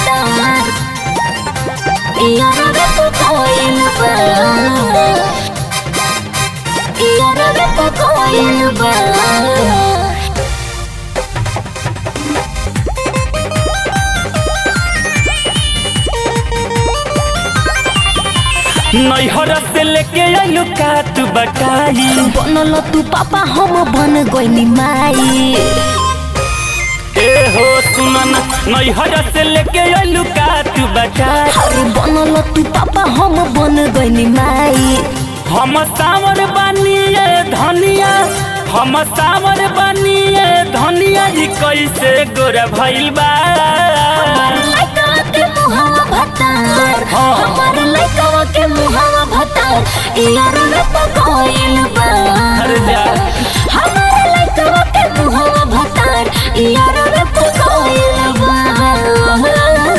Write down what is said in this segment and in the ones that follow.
भतार यार पे कोइल बा यार पे कोइल बा नैहर से लेके आइलू का तू बटाई बनल तू पापा हम बन गइनी माई ए हो सुनन नैहर से लेके आइलू का तू बटाई अरे बनल तू पापा हम बन गइनी माई हम सावर बनिए धनिया हम सावर बनिए धनिया जी कैसे गोरा भइल बा लइकवा के मुहावा भतार हाँ। हमार लइकवा के मुहावा भतार यार में पकोइल बा अरे जा हमार लइकवा के मुहावा भतार यार में पकोइल बा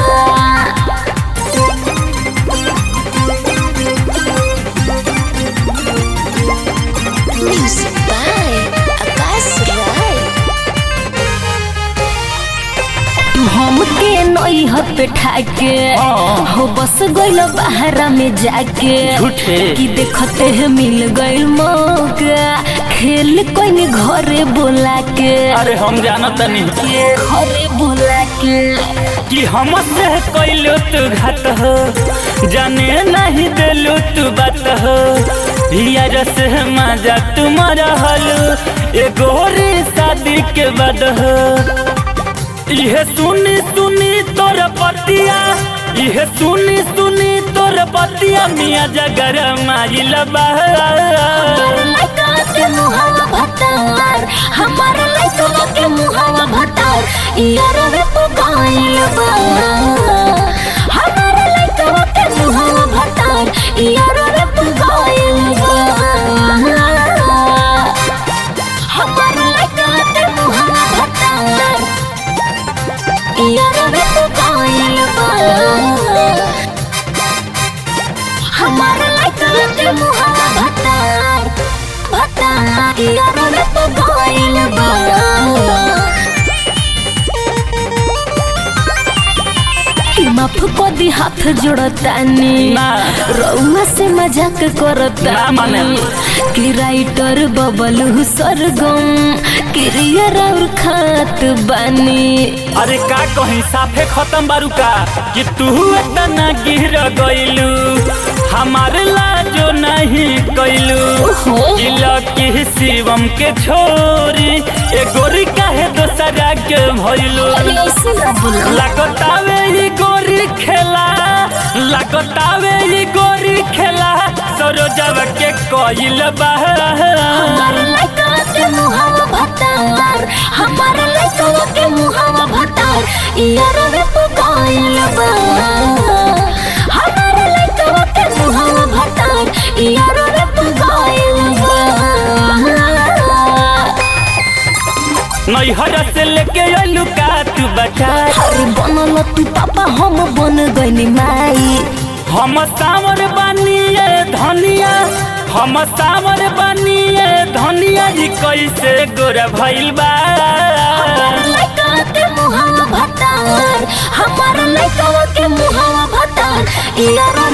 Music by Akash Rai तू हमके नई हथ पे ठाके हाँ। हो बस गइल बहरा में जाके झूठे। कि देखते है मिल गइल मौका खेल कोई घरे बोला के अरे हम जानत नहीं घरे बोला के कि हमसे कैलो तू घात हो जाने नहीं दिलू तू बात हो यार से मजा तुम रहलू ए गोरी शादी के बाद हो इहे सुनी सुनी तोर पतिया इहे सुनी सुनी तोर पतिया मिया जगर माइल बा लइका के मुहावा भतार हमार लइका के मुहावा भतार यार वे पकाइल बा हमार लइका के मुहावा भतार यार वे पकाइल बा हमार लइका के मुहावा भतार यार वे पकाइल बा हमार लइका के मुहावा भतार भतार यार वे पकाइल बा माफ को दी हाथ जोड़तानी ना। रउआ से मजाक ना करतानी माने। कि राइटर बबलू सरगम क्रियर और खात बानी अरे का कहीं साफे खत्म बारू का कि तू इतना गिर गइलू हमारे लाजो नहीं कैलू ओहो। की शिवम के छोरी ए गोरी काहे दोसरा के भइलू अरे ऐसे ना बोलो लागतावे ई गोरी खेला लागतावे ई गोरी खेला सरोजव के कइल बा हमार लइका के मुहावा भतार हमार लइका के मुहावा भतार यार वे पकाइल बा हमार लइका के मुहावा भतार यार वे पकाइल बा नैहर से लेके अइलू का तू बता अरे बनल तू पापा हम बन गइनी माई हम सावर बनिए धनिया हम सावर बनिए धनिया जी कैसे गोरा भइल बा लइका के मुहावा भतार हमार लइका के मुहावा भतार यार